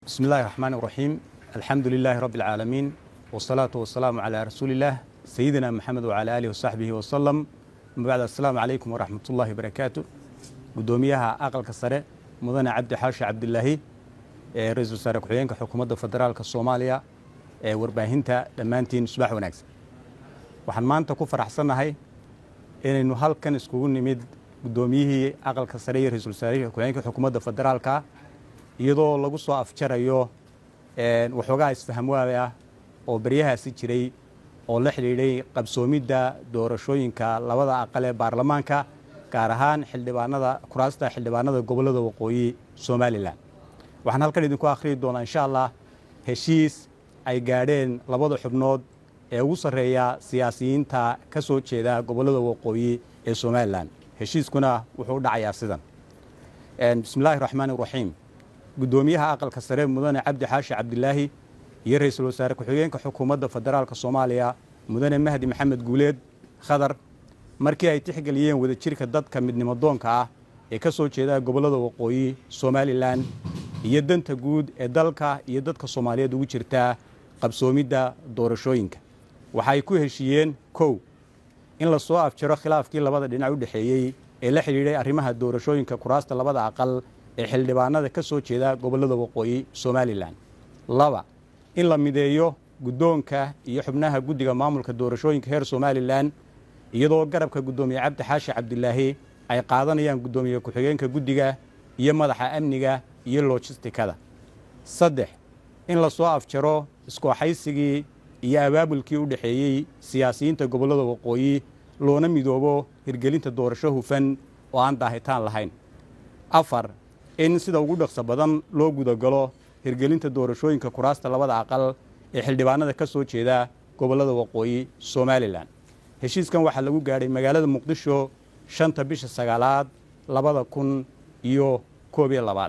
بسم الله الرحمن الرحيم الحمد لله رب العالمين والصلاة والسلام على رسول الله سيدنا محمد وعلى آله وصحبه وسلم أما بعد السلام عليكم ورحمة الله وبركاته قدوميها أقل كسرة مدن عبد حاشي عبد الله رئيس وزراء كحيين كحكومة فدرالك الصومالية warbaahinta dhammaantiin subax wanaagsan waxaan maanta ku faraxsannahay inaynu halkan iskugu nimid guddoomiyihii aqalka sare iyo ra-iisul wasaarihii ku-xigeenka xukuumadda federaalka iyadoo lagu soo afjarayo waxoogaa isfahamwaada ah oo baryahaasi jiray oo la xidhiidhay qabsoomidda doorashooyinka labada aqal ee baarlamaanka gaar ahaan xildhibaanada kuraasta xildhibaanada gobollada waqooyi somalilan waxaan halkan idinku akhriyi doonaa insha allah heshiis ay gaadheen labada xubnood ee ugu sarreeya siyaasiyiinta ka soo jeeda gobollada waqooyi ee somalilan heshiiskuna wuxuu u dhacayaa sidan bismillahi raxmaan iraxiim guddoomiyaha aqalka sare mudane cabdi xaashi cabdilaahi iyo ra-iisul wasaare ku-xigeenka xukuumadda federaalka soomaaliya mudane mahdi maxamed guuleed khadar markii ay tixgeliyeen wadajirka dadka midnimadoonka ah ee ka soo jeeda gobollada waqooyi somalilan iyo danta guud ee dalka iyo dadka soomaaliyeed ugu jirtaa qabsoomidda doorashooyinka waxa ay ku heshiiyeen kow in la soo afjaro khilaafkii labada dhinac u dhexeeyey ee la xidhiidhay arrimaha doorashooyinka kuraasta labada aqal ee xildhibaanada ka soo jeeda gobollada waqooyi somalilan laba in la mideeyo guddoonka iyo xubnaha guddiga maamulka doorashooyinka heer somalilan iyadoo garabka guddoomiye cabdi xaashi cabdilaahi ay qaadanayaan guddoomiye ku-xigeenka guddiga iyo madaxa amniga iyo lojistikada saddex in la soo afjaro iskooxaysigii iyo abaabulkii u dhexeeyey siyaasiyiinta gobollada waqooyi loona midoobo hirgelinta doorasho hufan oo aan daahitaan lahayn afar in sida ugu dhaqso badan loo gudagalo hirgelinta doorashooyinka kuraasta labada aqal ee xildhibaanada ka soo jeeda gobollada waqooyi somalilan heshiiskan waxaa lagu gaadhay magaalada muqdisho shanta bisha sagaalaad labada kun iyo koob iyo labaad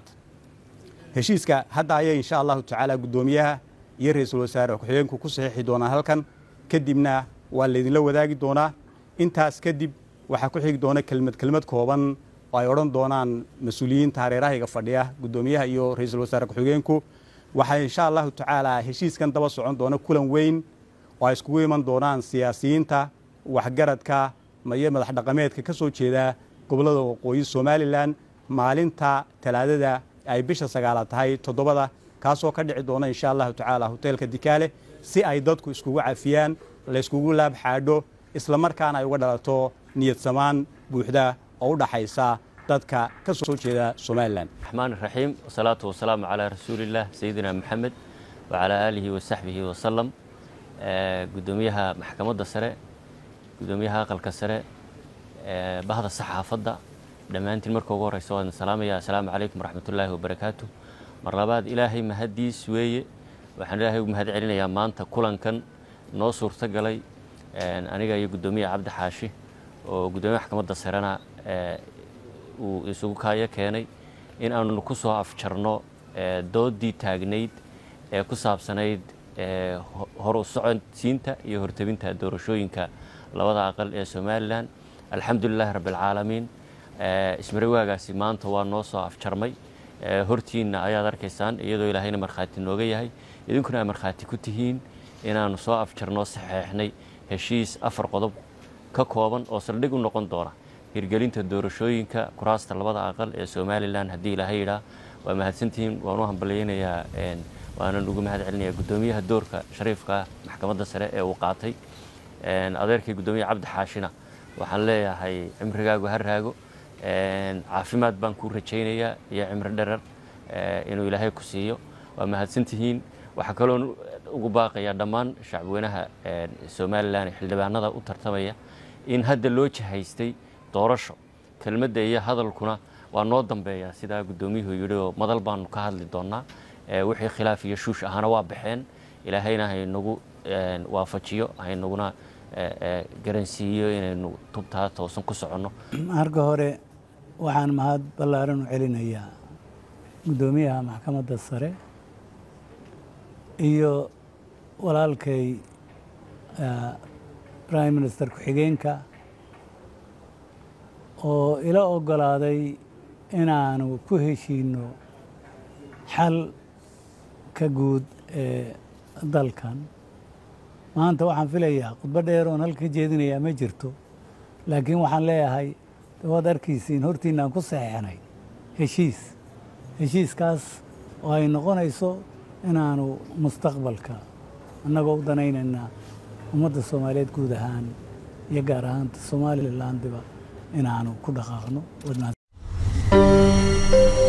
heshiiska hadda ayay insha allahu tacaala guddoomiyaha iyo ra-iisul wasaare ku-xigeenku ku saxiixi doonaan halkan kadibna waa laydinla wadaagi doonaa intaas kadib waxaa ku xigi doona kelmad kelmad kooban oo ay odhan doonaan mas-uuliyiinta hareerahayga fadhiya guddoomiyaha iyo ra-iisul wasaare ku-xigeenku waxaa insha allahu tacaala heshiiskan daba socon doona kulan weyn oo ay iskugu iman doonaan siyaasiyiinta waxgaradka iyo madax dhaqameedka ka soo jeeda gobollada waqooyi somalilan maalinta talaadada ay bisha sagaalaad tahay toddobada kaasoo ka dhici doona insha allahu tacaala hoteelka dikaale si ay dadku iskugu cafiyaan layskugu laab xaadho isla markaana ay uga dhalato niyad samaan buuxda oo u dhaxaysa dadka ka soo jeeda somalilan raxmaan raxiim wasalaatu wasalaamu calaa rasuulillaah sayidina maxamed wacalaa aalihi wasaxbihi wasalam guddoomiyaha maxkamadda sare guddoomiyaha aqalka sare bahda saxaafadda dhammaantiin marka ugu horeysa waan salaamaya assalaamu calaykum waraxmatullaahi wabarakaatu mar labaad ilaahay mahaddiis weeye waxaan ilaahay u mahad celinayaa maanta kulankan noo suurto galay aniga iyo guddoomiyaha cabdi xaashi oo guddoomiyaha maxkamadda sarena uu isugu kaayo keenay in aanu ku soo afjarno doodii taagnayd ee ku saabsanayd hor u socodsiinta iyo hortebinta doorashooyinka labada aqal ee somalilan alxamdulilaahi rabbialcaalamiin ismarawaagaasi maanta waa noo soo afjarmay hortiinna ayaad arkaysaan iyadoo ilaahayna markhaati nooga yahay idinkuna ay markhaati ku tihiin inaannu soo afjarnoo saxeexnay heshiis afar qodob ka kooban oo saldhig u noqon doona hirgelinta doorashooyinka kuraasta labada aqal ee somalilan haddii ilaahay yidhaa waa mahadsantihiin waan u hambalyaynayaa waanan ugu mahad celinayaa guddoomiyaha doorka shariifka maxkamadda sare ee uu qaatay adeerkii guddoomiyaha cabdi xaashina waxaan leeyahay cimrigaagu ha raago caafimaad baan kuu rajaynayaa iyo cimri dherer inuu ilaahay ku siiyo waa mahadsantihiin waxaa kaloon ugu baaqayaa dhammaan shacbweynaha somalilan ee xildhibaanada u tartamaya in hadda loo jihaystay doorasho kelmadda iyo hadalkuna waa noo dambeeya sidaa guddoomiyuhu yidhi oo madal baanu ka hadli doonnaa wixii khilaaf iyo shuush ahana waa baxeen ilaahayna haynagu waafajiyo haynaguna garansiiyo inaynu tubtaa toosan ku soconno marka hore waxaan mahad ballaaran u celinayaa guddoomiyaha maxkamadda sare iyo walaalkay prime minister ku-xigeenka oo ila oggolaaday inaanu ku heshiinno xal ka guud ee dalkan maanta waxaan filayaa khudbo dheer oon halka jeedinayaa ma jirto laakiin waxaan leeyahay waad arkiisiin hortiinaan ku saxeexnay heshiis heshiiskaas oo ay noqonayso inaanu mustaqbalka annagoo u danaynaynaa ummadda soomaaliyeed guud ahaan iyo gaar ahaanta somalilandiba inaanu ku dhaqaaqno